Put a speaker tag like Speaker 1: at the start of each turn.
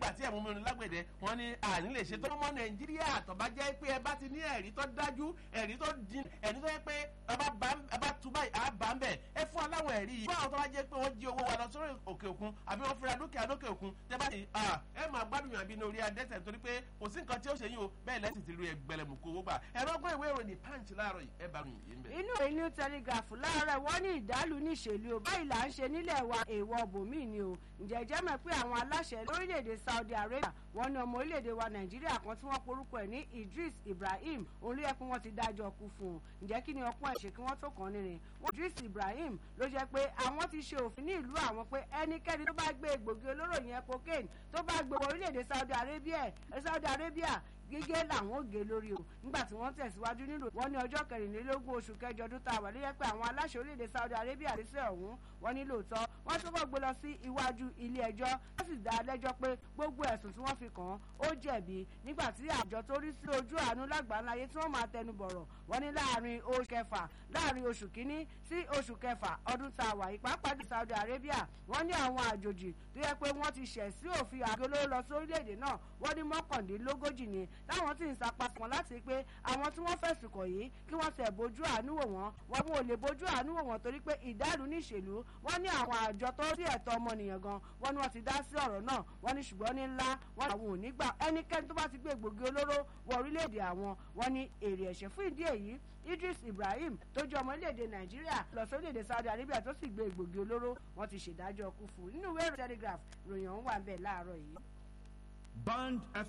Speaker 1: nígbà tí ẹ̀mú mi lágbèdẹ wọn ní àní lè ṣe tó mọ́ nàìjíríà tó bá jẹ́ pé ẹ bá ti ní ẹ̀rí tó dájú ẹ̀rí tó dín ẹ̀rí tó yẹ pé ẹ bá tú báyìí á bá ń bẹ̀ ẹ fún aláwọ̀ ẹ̀rí yìí fún àwọn tó bá jẹ́ pé wọ́n jí owó wa lọ sórí òkè òkun àbí wọ́n fira dúkìá lókè òkun tẹ́ bá ti ẹ máa gbádùn yàn bí ní orí adẹ́sẹ̀ torí pé kò sí nǹkan tí ó ṣe yín o bẹ́ẹ̀ lẹ́sìn ti lu ẹgbẹ̀lẹ̀mù kó owó gbà ẹ̀rọ ọgbọ́n ìwé ìròyìn punch láàárọ̀ yìí ẹ bá mi yìí ń bẹ̀.
Speaker 2: inú ìwé new telegraph láàárọ̀ wọ́n ní ìdálù níṣèlú o báyìí là ń ṣe nílẹ̀ wa èèwọ̀ bòmíì ni o ǹjẹ́ jẹ́ mọ̀ pé àwọn aláṣẹ lórílẹ̀‐èdè saudi arabia wọ́n ní ọmọ orílẹ̀‐èdè wa nàìjíríà kan tí wọ́n porúkọ ẹ̀ ní idris ibrahim òun ló yẹ kí wọ́n ti dájọ́ kú fún un ǹjẹ́ kí ni ọpọ́n ẹ̀ ṣe kí wọ́n tó kàn nírin wọ́n idris ibrahim ló jẹ́ pé àwọn ti ṣe òfin ní ìlú àwọn pé ẹnikẹ́ni tó bá gbé egbògi olóró yẹn cocaine tó bá gbé wọ orílẹ̀‐èdè saudi arabia saudi arabia gígé làwọn ò gé lórí o nígbà tí wọ́n tẹ̀síwájú nílò wọ́n ní ọjọ́ kẹrìnlélógún oṣù kẹjọ ọdún tá a wà ló yẹ pé àwọn aláṣẹ orílẹ̀-èdè saudi arabia lè ṣe ọ̀hún wọ́n ní lóòótọ́ wọ́n tó kọ́ gbé lọ sí iwájú ilé ẹjọ́ wọ́n sì dá lẹ́jọ́ pé gbogbo ẹ̀sùn tí wọ́n fi kàn án ó jẹ̀bi nígbà tí àjọ tó rí sí ojú àánú lágbàáláyé tí wọ́n máa tẹnu bọ̀rọ̀ wọ́n ní láàrin oṣù kẹfà láàrin oṣù kínní sí oṣù kẹfà ọdún tá a wà yìí pàápàá ní saudi arabia wọ́n ní àwọn àjòjì tó yẹ pé wọ́n ti ṣẹ̀ sí òfin àgolóró lọ sí orílẹ̀-èdè náà wọ́n ní mọ́kàndínlógójì ni táwọn tí ń sapá fún wọn láti pé àwọn tí wọ́n fẹ̀sùn kàn yìí kí wọ́n tẹ̀ bójú àánú wò wọ́n wọ́n mú olè bójú àánú wò wọ́n torí pé ìdálù níṣèlú wọ́n ní àwọn àjọ tó sí ẹ̀tọ́ ọmọnìyàn gan wọ́n ní wọ́n ti dá sí ọ̀rọ̀ náà wọ́n ní ṣùgbọ́n ní ńlá wọ́n ní àwọn ò ní gbà ẹnikẹ́ni tó bá ti gbé gbòógì olóró wọ orílẹ̀-èdè àwọn wọ́n ní èrè ẹ̀ṣẹ̀ fún ìdí èyí idris ibrahim tó jẹ́ ọmọ orílẹ̀-èdè nàìjíríà lọ sí orílẹ̀-èdè saudi arabia tó sì gbé gbòógì olóró wọ́n ti ṣèdájọ́ kú fún nínú ìwé telegraph ròyìn ọ̀hún wà ń bẹ̀ láàárọ̀ yìí.
Speaker 3: band